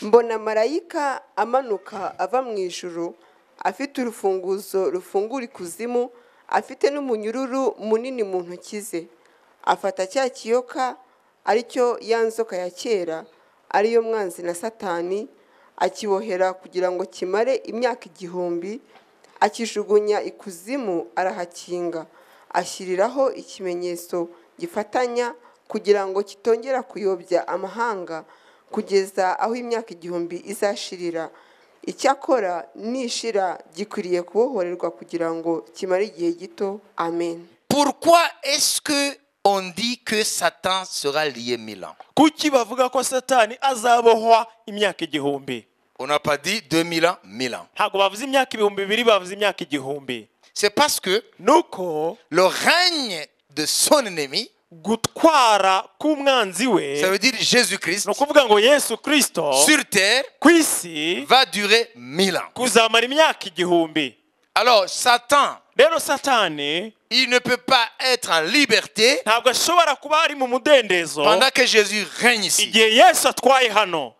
mbona marayika amanuka ava mu ijuru afite urufunguzo rufungura ikuzimu afite n'umunyururu munini mu ntoki ze afata cya kiyoka aricyo ya nzoka ya kera ariyo mwanzi na satani akibohera kugira ngo kimare imyaka igihumbi akijugunya ikuzimu arahakinga ashyiriraho ikimenyetso gifatanya kugira ngo kitongera kuyobya amahanga kugeza aho imyaka igihumbi izashirira icyakora nishira gikwiriye kubohorerwa kugira ngo kimare igihe gito amen Pourquoi est-ce que on dit que Satan sera lié mille ans kuki bavuga ko satani azabohwa imyaka igihumbi On n'a pas dit 2000 ans, 1000 ans. ntabwo bavuze imyaka ibihumbi bibiri bavuze imyaka igihumbi C'est parce que nuko le règne de son ennemi, gutwara k'umwanzi we ça veut dire Jésus-Christ, ni ukuvuga ngo yesu kirisito sur terre ku isi va durer 1000 ans. kuzamara imyaka igihumbi Alors Satan, rero satani il ne peut pas être en liberté ntabwo ashobora kuba ari mu mudendezo pendant que Jésus règne ici. igihe yesu atwaye hano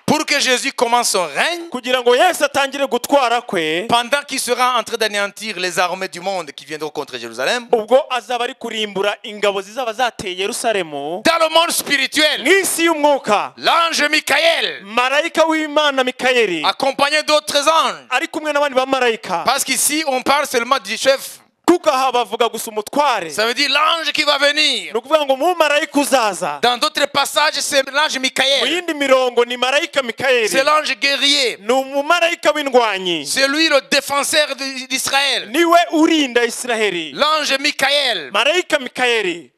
Pour que Jésus commence son règne, kugira ngo yesu atangire gutwara kwe pendant qu'il sera en train d'anéantir les armées du monde qui viendront contre Jérusalem, ubwo azaba ari kurimbura ingabo zizaba zateye yerusalemu dans le monde spirituel, mu isi y'umwuka l'ange Michael, marayika w'imana mikayeli accompagné d'autres anges, ari kumwe n'abandi bamarayika parce qu'ici on parle seulement du chef, kuko aha bavuga gusa umutware ça veut dire l'ange qui va venir. ni ukuvuga ngo umumarayika uzaza Dans d'autres passages, c'est l'ange mu Michael, yindi mirongo ni marayika c'est mikayeli l'ange guerrier, ni umumarayika w'indwanyi c'est lui le défenseur d- d'Israël, niwe urinda israheli l'ange Michael, marayika mikayeli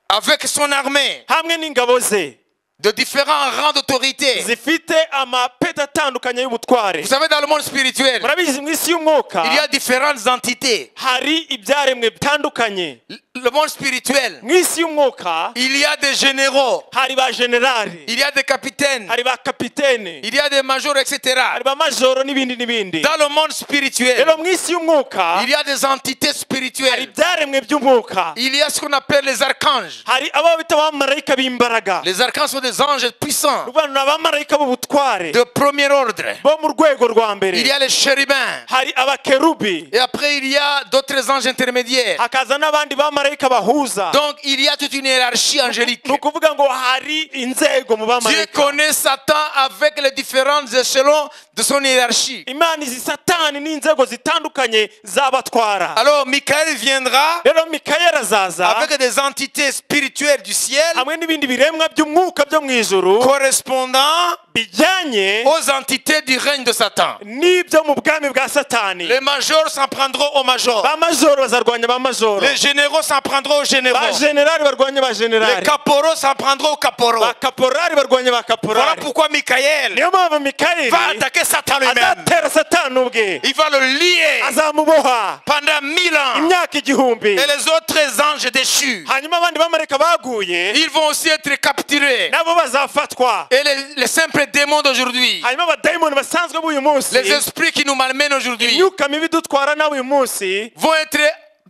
avec son armée hamwe n'ingabo ze de différents rangs d'autorité. zifite amapeti atandukanye y'ubutware Vous savez, dans le monde spirituel, murabizi mu isi y'umwuka il y a différentes entités. hari ibyaremwe bitandukanye L- Le monde spirituel, mu isi y'umwuka il y a des généraux, hari ba generali il y a des capitaines, hari ba kapitene il y a des majors, etc. hari ba majoro n'ibindi n'ibindi Dans le monde spirituel, rero mu isi y'umwuka il y a des entités hari spirituelles. ibyaremwe by'umwuka Il y a ce qu'on appelle les archanges. hari abo bita abamarayika b'imbaraga Les archanges sont des anges puissants ni ukuvuga ngo ni abamarayika b'ubutware de premier ordre. bo mu rwego rwa mbere Il y a les chérubins. hari abakerubi Et après, il y a d'autres anges intermédiaires. hakaza n'abandi bamarayika bahuza Donc, il y a toute une hiérarchie angélique. ni ukuvuga ngo hari inzego mu Dieu bamarayika connaît Satan avec les différents échelons de son hiérarchie. imana izi satani n'inzego zitandukanye zabatwara Alors, Michael viendra rero mikayeli azaza avec des entités spirituelles du ciel hamwe n'ibindi biremwa by'umwuka byo mu ijuru correspondant bijyanye aux entités du règne de Satan. n'ibyo mu bwami bwa satani Les majors s'en prendront aux majors. ba majoro bazarwanya ba majoro Les généraux s'en prendront aux généraux. ba generali barwanya ba Les generali caporaux s'en prendront aux caporaux. ba kaporari barwanya ba Voilà kaporari pourquoi Michael niyo mpamvu va mikayeli attaquer Satan lui-même. azatera satani ubwe Il va le lier azamuboha pendant mille ans. imyaka igihumbi Et les autres anges déchus, hanyuma abandi bamarayika baguye ils vont aussi être capturés. nabo bazafatwa Et les, les simples démons d'aujourd'hui, hanyuma abadayimoni basanzwe b'uyu munsi les esprits qui nous malmènent aujourd'hui, imyuka mibi dutwara nawe uyu munsi vont être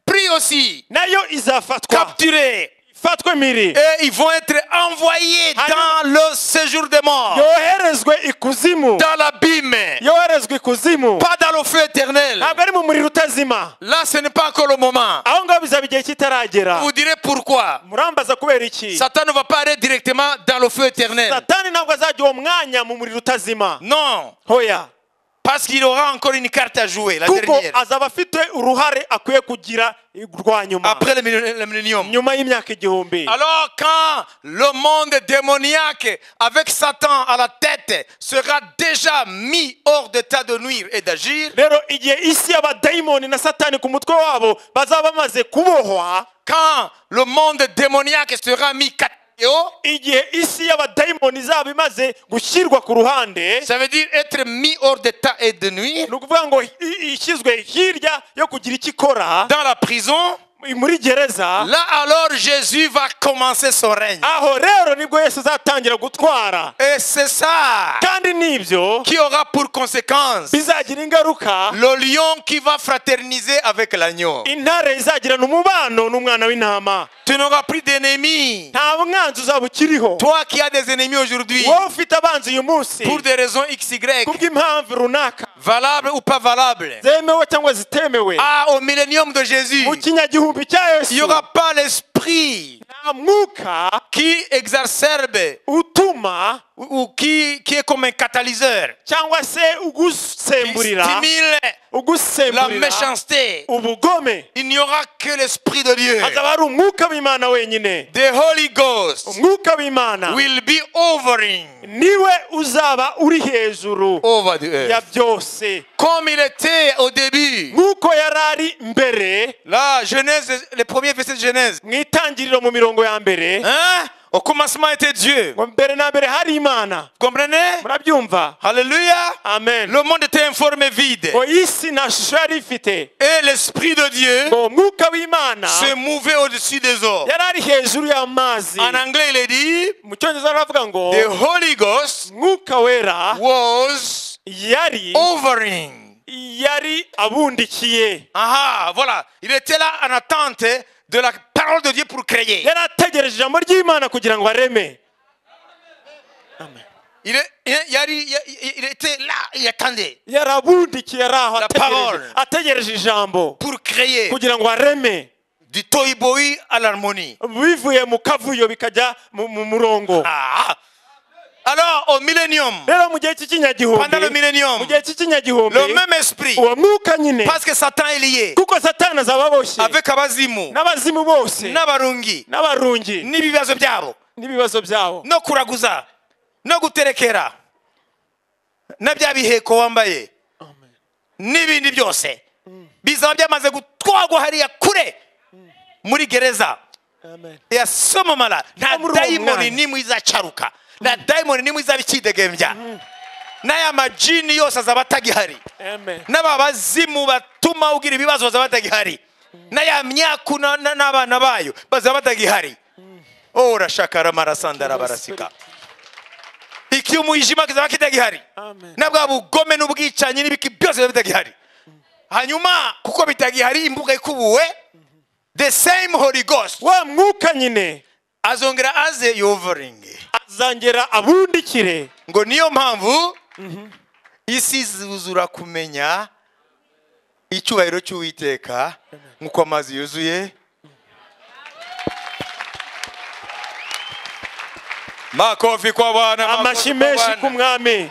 pris aussi, nayo izafatwa capturés. ifatwe miri Et ils vont être envoyés dans le séjour des morts, yoherezwe ikuzimu dans l'abîme, yoherezwe ikuzimu pas dans le feu éternel. ntabwo ari mu muriro utazima Là, ce n'est pas encore le moment. aho ngaho bizaba igihe kitaragera Vous direz pourquoi. murambaza kubera iki Satan ne va pas aller directement dans le feu éternel. satani ntabwo azajya uwo mwanya mu muriro utazima Non, hoya parce qu'il aura encore une carte à jouer, la kuko dernière. azaba afite uruhare akwiye kugira rwa nyuma Après le millen- le millénium. nyuma y'imyaka igihumbi Alors quand le monde démoniaque avec Satan à la tête sera déjà mis hors d'état de nuire et d'agir, rero igihe isi y'abadayimoni na satani ku mutwe wabo bazaba bamaze kubohwa quand le monde démoniaque sera mis catéo, igihe isi y'abadayimoni izaba imaze gushyirwa ku ruhande ça veut dire être mis hors d'état et de nuire, ni ukuvuga ngo i- i- ishyizwe hirya yo kugira icyo ikora dans la prison, muri gereza Là alors Jésus va commencer son règne. aho rero nibwo yesu azatangira gutwara Et c'est ça kandi nibyo qui aura pour conséquence bizagira ingaruka le lion qui va fraterniser avec l'agneau. intare izagirana umubano n'umwana w'intama Tu n'auras plus d'ennemis. nta mwanzi uzaba ukiriho Toi qui as des ennemis aujourd'hui, wowe ufite abanzi uyu munsi pour des raisons XY, kubw'impamvu runaka valables ou pas valables, zemewe cyangwa zitemewe ah, au millénium de Jésus, mu kinyagihumbi cya il n'y yesu aura pas l'esprit nta mwuka qui exacerbe utuma ou ou qui, qui est comme un catalyseur, cyangwa se qui ugusemburira stimule la ugusemburira méchanceté. ubugome Il n'y aura que l'esprit de Dieu. hazaba hari umwuka w'imana wenyine The Holy Ghost umwuka w'imana will be overing niwe uzaba uri hejuru over the ya earth. byose Comme il était au début. nk'uko yari ari mbere La Genèse, les premiers versets de Genèse. mu itangiriro mu mirongo ya mbere Hein? Au commencement était Dieu. ngo mbere na mbere hari imana Vous comprenez? murabyumva Alléluia. amen Le monde était informé vide. ngo isi nta shusho yari ifite Et l'Esprit de Dieu ngo umwuka w'imana se mouvait au-dessus des eaux. yari ari hejuru y'amazi En anglais, il est dit mu cyongereza baravuga ngo The Holy Ghost umwuka wera was yari overing. yari abundikiye Ah, voilà. Il était là en attente de la parole de Dieu pour créer. yari ategereje ijambo ry'imana kugira ngo areme Il, est- il- il y a- il y a- il était là, il attendait yari abundikiye ari aho La ategereje parole. ategereje ijambo pour créer kugira ngo areme du toiboï à l'harmonie. bivuye mu kavuyo bikajya mu mu murongo Ah. Alors, au millénium, rero mu pendant gihe le cy'ikinyagihumbi millénium, mu gihe cy'ikinyagihumbi le même esprit, uwo mwuka nyine parce que Satan est lié kuko satani azaba aboshye avec Abazimu, n'abazimu bose n'Abarungi, n'abarungi n'ibibazo byabo, n'ibibazo byabo no kuraguza, no guterekera, na bya biheko wambaye, n'ibindi byose, bizaba byamaze gutwarwa hariya kure muri gereza. amen ya somo mala nta muri uwo dayimoni mwanya. n'imwe izacaruka nta dayimoni n'imwe izaba ikidegembya n'aya majini yose azaba atagihari amen n'ababazimu batuma ugira ibibazo bazaba batagihari n'aya myaku na- na- n'abana bayo bazaba batagihari oh urashaka ramarasandara barasika ikihe umwijima kizaba kitagihari Amen. na bwa bugome n'ubwicanyi n'ibiki byose biba bitagihari hanyuma kuko bitagihari imbuga ikubuwe the same holy ghost wa mwuka nyine azongera aze yovoringi azongera abundikire ngo niyo mpamvu isi zuzura kumenya icyubahiro cy'uwiteka nk'uko amazi yuzuye makofi kwa bwana amashyi menshi ku mwami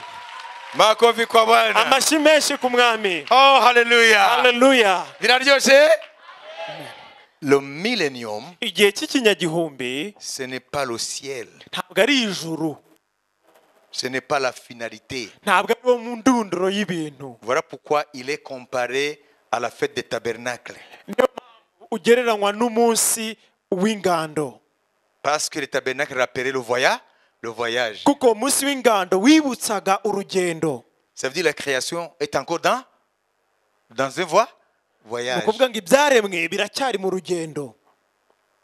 makofi kwa bwana amashyi menshi ku mwami oh haleluya haleluya biraryoshye le millennium igihe cy'ikinyagihumbi ce n'est pas le ciel ntabwo ari ijuru ce n'est pas la finalité ntabwo ari wo mu ndunduro y'ibintu Voilà pourquoi il est comparé à la fête des tabernacles. ugereranywa n'umunsi w'ingando Parce que les tabernacles rappelaient le voyage, le voyage. kuko uwo munsi w'ingando wibutsaga urugendo Ça veut dire que la création est encore dans, dans un voie, ni voyage. ukuvuga ngo ibyaremwe biracyari mu rugendo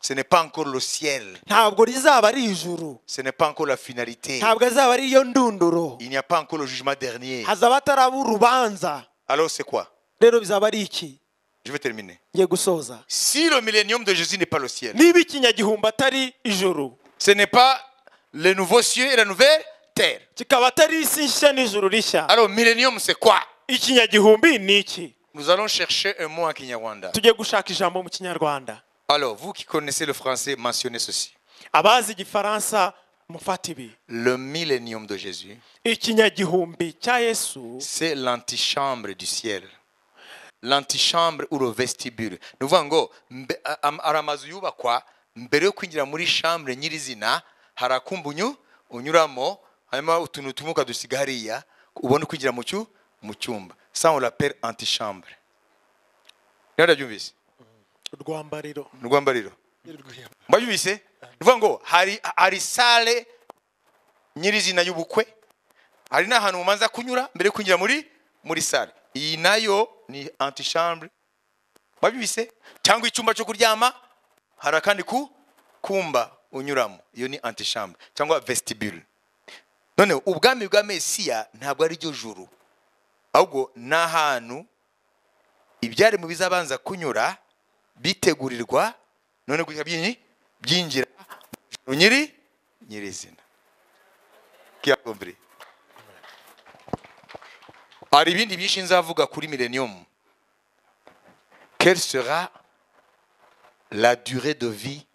Ce n'est pas encore le ciel. ntabwo rizaba ari ijuru Ce n'est pas encore la finalité. ntabwo azaba ari iyo ndunduro Il n'y a pas encore le jugement dernier. hazaba hataraba urubanza Alors c'est quoi rero bizaba ari iki Je vais terminer. ngiye gusoza Si le millénium de Jésus n'est pas le ciel, niba ikinyagihumbi atari ijuru ce n'est pas le nouveau ciel et la nouvelle terre. kikaba atari isi nshya n'ijuru rishya Alors millénium c'est quoi ikinyagihumbi ni iki Nous allons chercher un mot en Kinyarwanda. tujye gushaka ijambo mu kinyarwanda Alors vous qui connaissez le français, mentionnez ceci. abazi igifaransa mufata ibi Le millénium de Jésus, ikinyagihumbi cya yesu c'est l'antichambre du ciel. L'antichambre ou le vestibule. Ni ukuvuga ngo mbe- a- am- hari amazu yubakwa mbere yo kwinjira muri chambre nyirizina hari akumbu unyuramo hanyuma utuntu tumuka dusiga hariya ubone kwinjira mu cyu- mu cyumba ça on l'appelle antichambre rero ndabyumvise urwambariro ni urwambariro mbabyumvise ni ukuvuga ngo hari hari sale nyirizina y'ubukwe hari n'ahantu mubanza kunyura mbere yo kwinjira muri muri sale iyi nayo ni antichambre wabibise cyangwa icyumba cyo kuryama hari akandi ku kumba unyuramo iyo ni antichambre cyangwa vestibule noneho ubwami bwa mesiya ntabwo ari ryo juru ahubwo ni ahantu ibyari mu bizabanza kunyura bitegurirwa none guhita byinyi- byinjira mu nyiri nyirizina kiyakumvire hari ibindi byinshi nzavuga kuri millennium quelle sera la durée de vie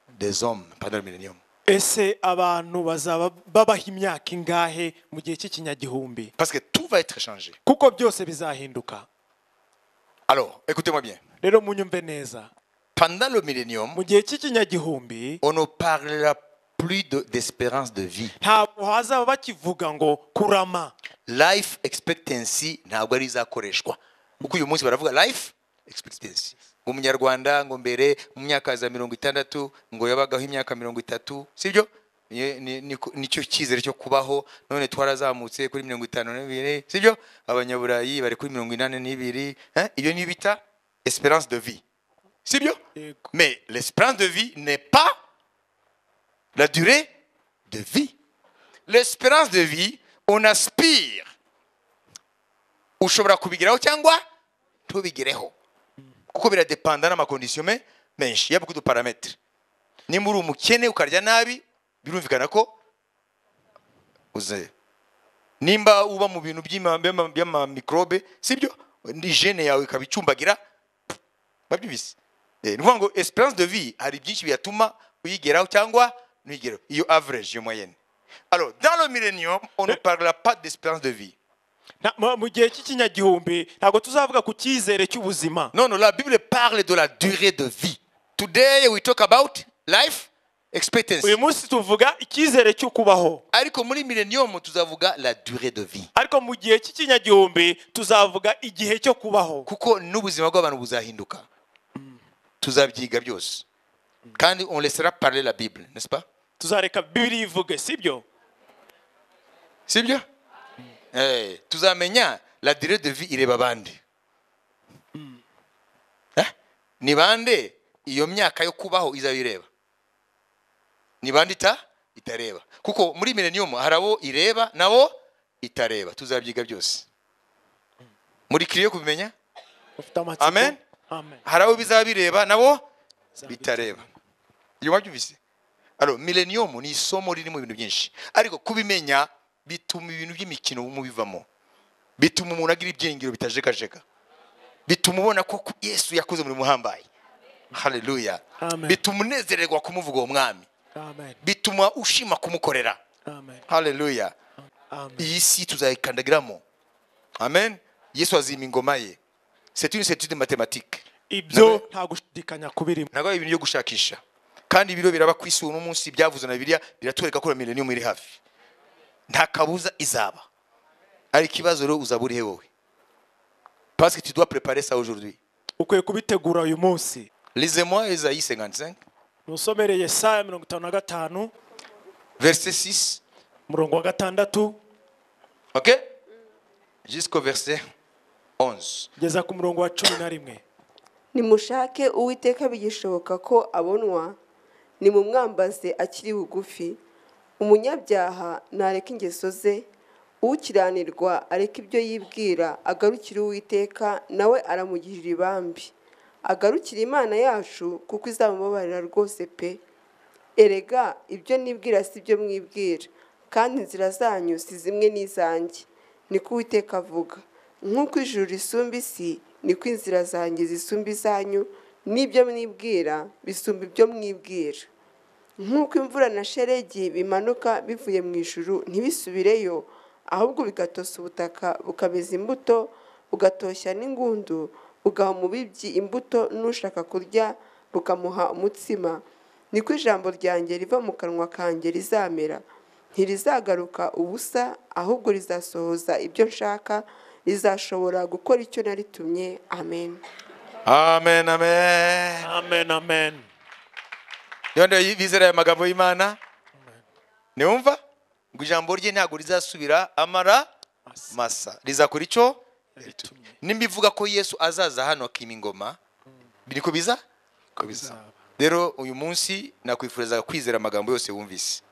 des hommes pendant le millennium ese abantu bazaba babaho imyaka ingahe mu gihe cy'ikinyagihumbi parce que tout va être changé kuko byose bizahinduka alors écoutez-moi bien rero munyumve neza pendant le millennium mu gihe cy'ikinyagihumbi on ne parlera plus de- d'espérance de vie ntabwo hazaba bakivuga ngo kurama life expectancy ntabwo ari izakoreshwa kuko uyu munsi baravuga life expectancy ngo umunyarwanda ngo mbere mu myaka za mirongo itandatu ngo yabagaho imyaka mirongo itatu sibyo Ni- ni- ni- nicyo cyizere cyo kubaho none twarazamutse kuri mirongo itanu n'ibiri sibyo abanyaburayi bari kuri mirongo inani n'ibiri Eh, iyo ni bita esperance de vie sibyo Yego. mais l'espérance de vie n'est pas la durée de vie l'espérance de vie on aspire ushobora kubigeraho cyangwa ntubigereho kuko biradepanda n'amakondisiyo me- menshi ya beaucoup de paramètres niba uri umukene ukarya nabi birumvikana ko uze nimba uba mu bintu by'ima- by'ama- by'amamikrobe sibyo ni jene yawe ikaba icumbagira babyibise Eh, ni ukuvuga ngo esperance de vie hari byinshi biyatuma uyigeraho cyangwa ntuyigereho iyo average iyo moyenne alors dans le millennium on ne parlera pas d'espérance de vie Na- mu- mu gihe cy'ikinyagihumbi ntabwo tuzavuga ku cyizere cy'ubuzima Non, non, la Bible parle de la durée de vie. Today we talk about life expectancy. uyu munsi tuvuga icyizere cyo kubaho ariko muri millennium tuzavuga la durée de vie ariko mu gihe cy'ikinyagihumbi tuzavuga igihe cyo kubaho kuko n'ubuzima bw'abantu buzahinduka tuzabyiga byose kandi on laissera parler la bible n'est-ce pas tuzareka bibiri ivuge sibyo sibyo Eh, tuzamenya la durée de vie ireba bande Eh, ni bande iyo myaka yo kubaho izaba ireba ni bande ita itareba kuko muri millennium hari abo ireba nabo itareba tuzabyiga byose muri kiriyo kubimenya Ufite amatsiko? Amen. Amen. hari abo bizaba bireba nabo bitareba iyo wabyumvise alo millennium ni isomo ririmo ibintu byinshi ariko kubimenya bituma ibintu by'imikino mubivamo bituma umuntu agira ibyiringiro bitajegajega bituma ubona ko ku- yesu yakoze umurimo uhambaye haleluya Amen. bituma unezererwa kumuvuga uwo mwami Amen. bituma ushima kumukorera Amen. haleluya Amen. iyi si tuzayikandagiramo amen yesu azima ingoma ye c'est une certitude mathématique ibyo nta gushidikanya kubirimo ntabwo ari ibintu byo gushakisha kandi ibiro biraba ku isi uno munsi byavuzwe na biriya biratwereka ko millennium iri hafi nta kabuza izaba ariko ikibazo rero uzaba urihe wowe parce que tu dois préparer ça aujourd'hui ukwiye kubitegura uyu munsi lisez-moi Esaïe 55 nusomere yesaya mirongo itanu na gatanu verset 6 umurongo wa gatandatu ok jusqu'au verset 11 kugeza ku murongo wa cumi na rimwe nimushake uwiteka bigishoboka ko abonwa nimumwambaze akiri bugufi umunyabyaha ntareka ingeso ze ukiranirwa areke ibyo yibwira agarukire uwiteka nawe aramugirira ibambi agarukire imana yacu kuko izamubabarira rwose pe erega ibyo nibwira si byo mwibwira kandi inzira zanyu si zimwe n'izanjye niko uwiteka avuga nk'uko ijuru risumba isi niko inzira zanjye zisumba izanyu n'ibyo mwibwira bisumba ibyo mwibwira nk'uko imvura na sheregi bimanuka bivuye mu ijuru ntibisubireyo ahubwo bigatosa ubutaka bukameza imbuto bugatoshya n'ingundu bugaha umubibyi imbuto n'ushaka kurya bukamuha umutsima niko ijambo ryanjye riva mu kanwa kanjye rizamera ntirizagaruka ubusa ahubwo rizasohoza ibyo nshaka rizashobora gukora icyo naritumye amen amen amen amen amen yondo bizera aya magambo y'imana niwumva ngo ijambo rye ntabwo rizasubira amara masa rizakora icyo nimba ivuga ko yesu azaza hano akima ingoma niko biza ko bizaba rero uyu munsi nakwifuriza kwizera amagambo yose wumvise